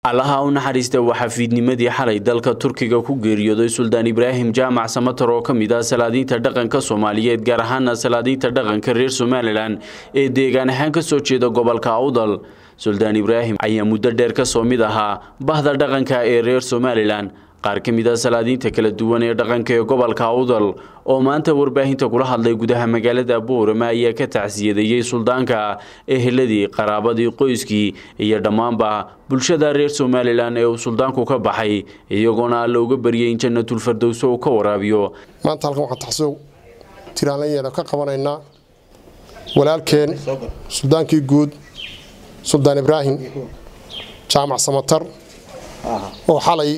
allaha u naxariista waxaa fiidnimadii xalay dalka turkiga ku geeriyooday suldaan ibraahim jaamac samatar oo ka mid ah salaadiinta dhaqanka soomaaliyeed gaar ahaana salaadiinta dhaqanka reer somalilan ee deegaan ahaan ka soo jeeda gobolka awdal suldaan ibraahim ayaa muddo dheer ka soo mid ahaa bahda dhaqanka ee reer somalilan qaar ka mid ah salaadiinta kala duwan ee dhaqanka ee gobolka awdal oo maanta warbaahinta kula hadlay gudaha magaalada boorama ayaa ka tacsiyadeeyey suldaanka eheladii qaraabadii qoyskii iyo dhammaanba bulshada reer somalilan ee uu suldaanku ka baxay iyagoona alla uga baryay in janatulfardowso uu ka waraabiyo maanta halkan waxaan taxsuub tiraanlayeena ka qabanaynaa walaalkeen suldaankii guud suldaan ibraahim jaamac samatar oo xalay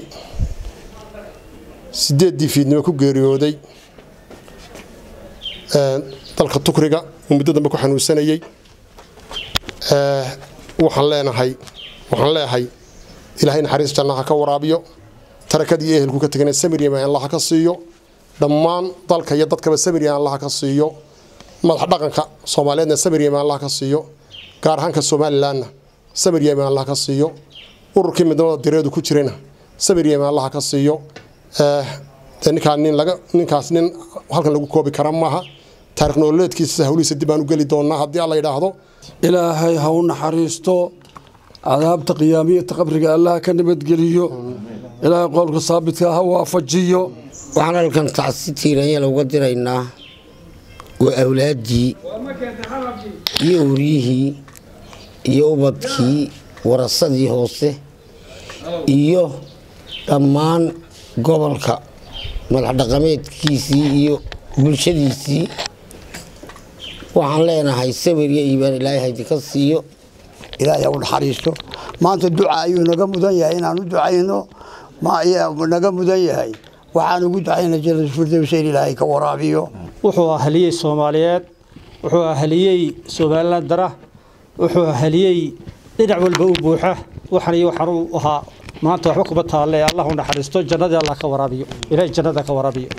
sideeddii fiidnimo ku geeriyooday dalka tukriga uu muddo dambe ku xanuunsanayey waxaan leenahay waxaan leeyahay ilaahay naxariis jannaha ka waraabiyo tarakadii ehelku ka tegana samiryaman allaha ka siiyo dhammaan dalka iyo dadkaba samiryaman allaha ka siiyo madax dhaqanka soomaaliyeedna samiryaman allaha ka siiyo gaar ahaanka somalilanna samiryaman allaha ka siiyo ururkii midnimada direedu ku jirana samiryaman allaha ka siiyo ninkaas nin halkan lagu koobi kara maaha taarikh nololeedkiisa hawlihiisa dib aan u geli doonaa haddii alla yidhaahdo ilaahay ha u naxariisto cadaabta qiyaamiyata qabriga allaha ka nabadgeliyo ilaahay qowlka saabitka ha waafajiyo waxaan halkan tacsi tiiranyal uga diraynaa waa awlaaddii iyo uryihii iyo ubadkii warasadii hoose iyo dhammaan gobolka madax dhaqameedkiisii iyo bulshadiisii waxaan leenahay sawir iyo iibaan ilaahay haydinka siiyo ilaahay ha u naxariisto maanta duca ayuu naga mudan yahay inaan u ducayno naga mudan yahay waxaan ugu ducayna janatulfirdows in ilaahay ka waraabiyo wuxuu ahaliyey soomaaliyeed wuxuu ahaliyey somalilan dara wuxuu ahaliyey dhinac walba u buuxa waxan iyo waxaan u ahaa maanta waxba kuma taalle allah u naxariisto jannadii allah ka waraabiyo ilaahay jannada ka waraabiyo